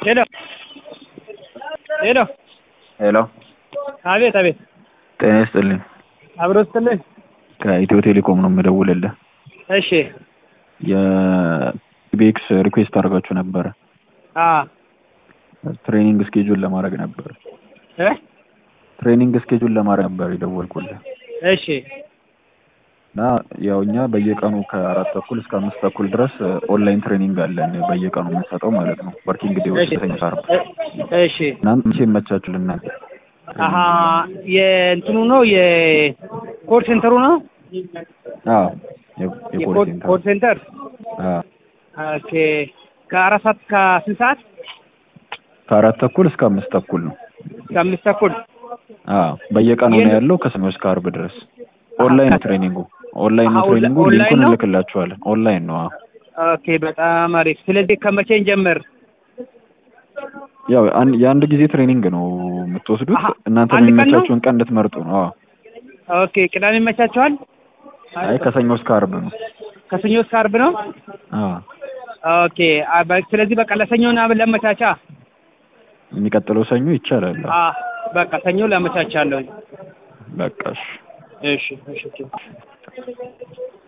ሄሎ ሄሎ ሄሎ አቤት አቤት ጤና ይስጥልኝ አብሮ ስትልኝ ከኢትዮ ቴሌኮም ነው የምደውልልህ እሺ የኢቤክስ ሪኩዌስት አድርጋችሁ ነበረ አ ትሬኒንግ ስኬጁል ለማድረግ ነበር እ ትሬኒንግ ስኬጁል ለማድረግ ነበር የደወልኩልህ እሺ እና ያው እኛ በየቀኑ ከአራት ተኩል እስከ አምስት ተኩል ድረስ ኦንላይን ትሬኒንግ አለን በየቀኑ የምንሰጠው ማለት ነው ወርኪንግ ዴዎች እሺ ሰኞ ዓርብ እ- እሺ እናንተ መቼ ይመቻችሁ ልናንተ አሀ የእንትኑ ነው የኮል ሴንተሩ ነው አዎ የ- የኮል የኮል ሴንተር ኮል ሴንተር አዎ ኦኬ ከአራት ሰዓት እስከ ስንት ሰዓት ከአራት ተኩል እስከ አምስት ተኩል ነው እስከ አምስት ተኩል አዎ በየቀኑ ነው የት- ያለው ከሰኞ እስከ ዓርብ ድረስ ኦንላይን ነው ትሬኒንጉ ኦንላይን ነው አሀ፣ ኦንላ- ትሬኒንጉ ኦንላይን ሊንኩን ነው? እንልክላችኋለን ኦንላይን ነው አዎ ኦኬ በጣም አሪፍ ስለዚህ ከመቼ እንጀምር ያው አን- የአንድ ጊዜ ትሬኒንግ ነው የምትወስዱት አሀ፣ እናንተ አንድ ቀን ነው? የሚመቻችሁን ቀን እንድትመርጡ ነው አዎ ኦኬ ቅዳሜ ይመቻቸዋል አይ ከሰኞ እስከ ዓርብ ነው ከሰኞ እስከ ዓርብ ነው አዎ ኦኬ አ- በ- ስለዚህ በቃ ለሰኞ ና ለመቻቻ የሚቀጥለው ሰኞ ይቻላል አዎ። አ በቃ ሰኞ ላመቻቻለሁ በቃ እሺ እሺ እሺ